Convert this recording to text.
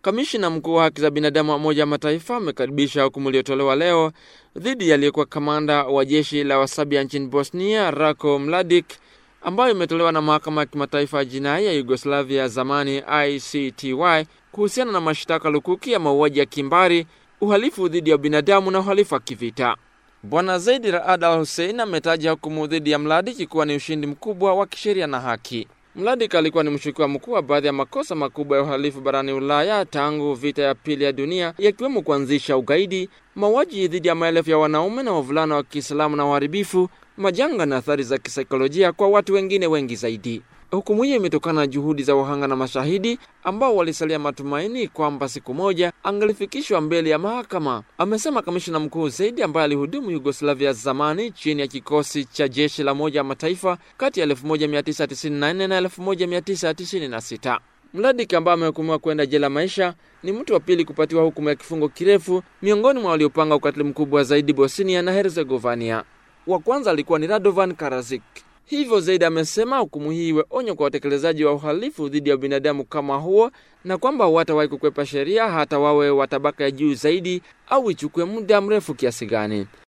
Kamishina mkuu wa haki za binadamu wa Umoja wa Mataifa amekaribisha hukumu iliyotolewa leo dhidi ya aliyekuwa kamanda wa jeshi la Wasabia nchini Bosnia, Ratko Mladic, ambayo imetolewa na mahakama ya kimataifa ya jinai ya Yugoslavia ya zamani ICTY kuhusiana na mashtaka lukuki ya mauaji ya kimbari, uhalifu dhidi ya binadamu na uhalifu wa kivita. Bwana Zaidi Raad Al Hussein ametaja hukumu dhidi ya Mladic kuwa ni ushindi mkubwa wa kisheria na haki. Mladic alikuwa ni mshukiwa mkuu wa baadhi ya makosa makubwa ya uhalifu barani Ulaya tangu vita ya pili ya dunia, yakiwemo kuanzisha ugaidi, mauaji dhidi ya maelfu ya wanaume na wavulana wa Kiislamu na uharibifu, majanga na athari za kisaikolojia kwa watu wengine wengi zaidi. Hukumu hiyo imetokana na juhudi za wahanga na mashahidi ambao walisalia matumaini kwamba siku moja angalifikishwa mbele ya mahakama, amesema kamishina mkuu zaidi ambaye alihudumu Yugoslavia zamani chini ya kikosi cha jeshi la Umoja wa Mataifa kati ya 1994 na 1996. Mladik ambaye amehukumiwa kwenda jela maisha ni mtu wa pili kupatiwa hukumu ya kifungo kirefu miongoni mwa waliopanga ukatili mkubwa zaidi Bosnia na Herzegovina. Wa kwanza alikuwa ni Radovan Karadzic. Hivyo zaidi amesema hukumu hii iwe onyo kwa watekelezaji wa uhalifu dhidi ya binadamu kama huo, na kwamba hawatawahi kukwepa sheria hata wawe wa tabaka ya juu zaidi au ichukue muda mrefu kiasi gani.